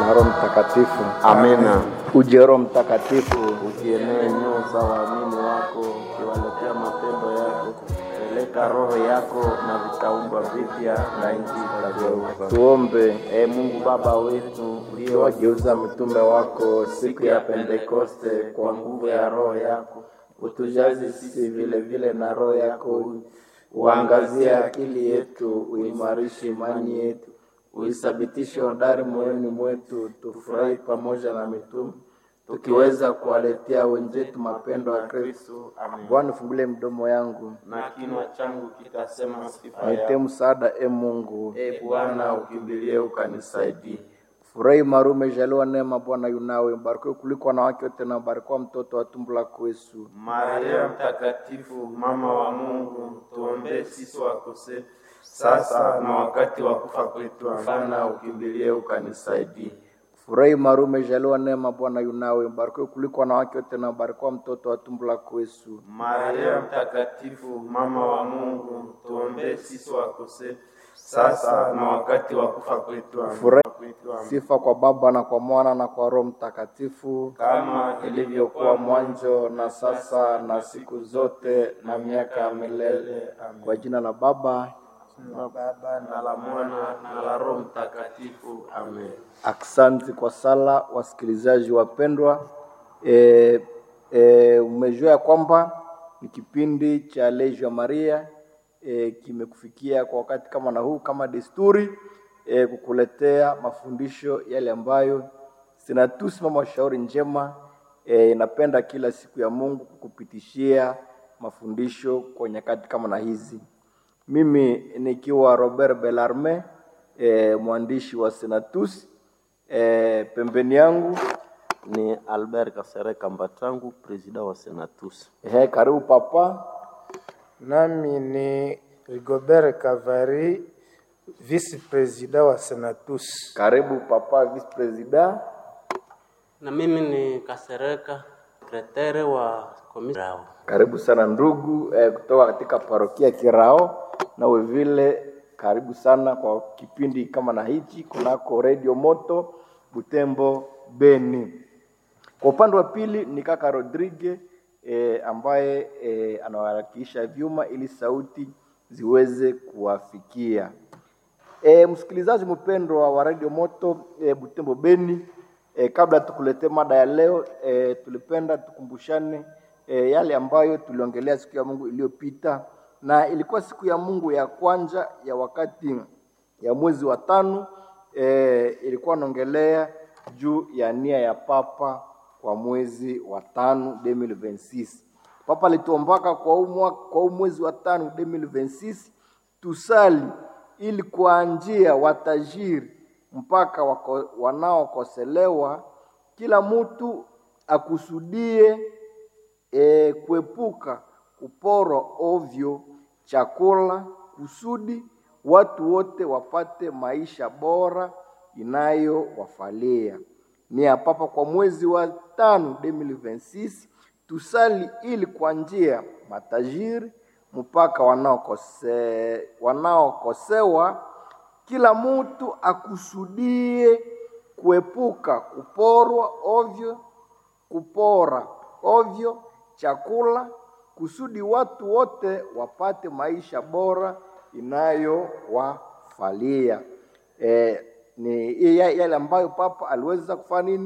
na Roho Mtakatifu. Amina. Uje Roho Mtakatifu, Ukienee nyoo za waamini wako, ukiwaletea mapendo yako, peleka roho yako na vitaumbwa vipya na nchi itageuka. tuombe. Ee Mungu Baba wetu uliyewageuza mitume wako siku ya Pentekoste kwa nguvu ya roho yako, utujaze sisi vile vile na roho yako, uangazie akili yetu, uimarishe imani yetu, uithabitishe hodari moyoni mwetu, tufurahi pamoja na mitume tukiweza kuwaletea wenzetu mapendo ya Kristo. Amen. Bwana, fungulie mdomo yangu, Na kinywa changu kitasema sifa nitie yako. msaada, e Mungu. E Bwana, ukimbilie ukanisaidie. Furahi Maria, umejaliwa neema, Bwana yunawe, mbarikiwa kuliko wanawake wote, na mbarikiwa mtoto wa tumbo lako Yesu. Maria Mtakatifu, mama wa Mungu, tuombee sisi wakosefu sasa na wakati wa kufa kwetu. Bwana, ukimbilie ukanisaidie. Furahi Maria, umejaliwa neema, Bwana yunawe, mbarikiwa kuliko wanawake wote, na mbarikiwa mtoto wa tumbo lako Yesu. Maria Mtakatifu, mama wa Mungu, tuombee sisi wakosefu sasa na wakati wa kufa kwetu. Furahi. kwetu. Amen. Sifa kwa Baba na kwa Mwana na kwa Roho Mtakatifu, kama ilivyokuwa mwanzo na sasa na siku zote na miaka ya milele. Amen. kwa jina la Baba. la Baba na la Mwana na la Roho Mtakatifu. Amen. Aksanti kwa sala, wasikilizaji wapendwa. E, e, umejua ya kwamba ni kipindi cha Legio Maria e, kimekufikia kwa wakati kama na huu, kama desturi e, kukuletea mafundisho yale ambayo Senatus Mama wa Shauri Njema e, inapenda kila siku ya Mungu kukupitishia mafundisho kwa nyakati kama na hizi. Mimi nikiwa Robert Bellarme e, mwandishi wa Senatus e, pembeni yangu ni Albert Kasereka Mbatangu, presida wa Senatus. he, karibu papa. Nami ni Rigobert Kavari, vice president wa Senatus. Karibu papa vice president. Na mimi ni Kasereka, sekretari wa komisi Rao. Karibu sana ndugu eh, kutoka katika parokia Kirao, nawe vile karibu sana kwa kipindi kama na hichi kunako Radio Moto Butembo Beni. Kwa upande wa pili ni kaka Rodrigue eh, ambaye eh, anawakilisha vyuma ili sauti ziweze kuwafikia. E, msikilizaji mpendwa wa Radio Moto e, Butembo Beni, e, kabla tukuletee mada ya leo e, tulipenda tukumbushane e, yale ambayo tuliongelea siku ya Mungu iliyopita, na ilikuwa siku ya Mungu ya kwanza ya wakati ya mwezi wa tano e, ilikuwa naongelea juu ya nia ya Papa kwa mwezi wa tano 2026. Papa alituombaka kwa huu mwaka- kwa huu mwezi wa tano 2026 tusali ili kuanjia watajiri mpaka wako, wanaokoselewa, kila mtu akusudie e, kuepuka kuporwa ovyo chakula kusudi watu wote wapate maisha bora inayowafalia. Ni ya Papa kwa mwezi wa tano 2026 tusali ili kwa njia matajiri mpaka wanaokose, wanaokosewa kila mtu akusudie kuepuka kuporwa ovyo kupora ovyo chakula kusudi watu wote wapate maisha bora inayowafalia. E, ni ya- yale ambayo Papa aliweza kufanya nini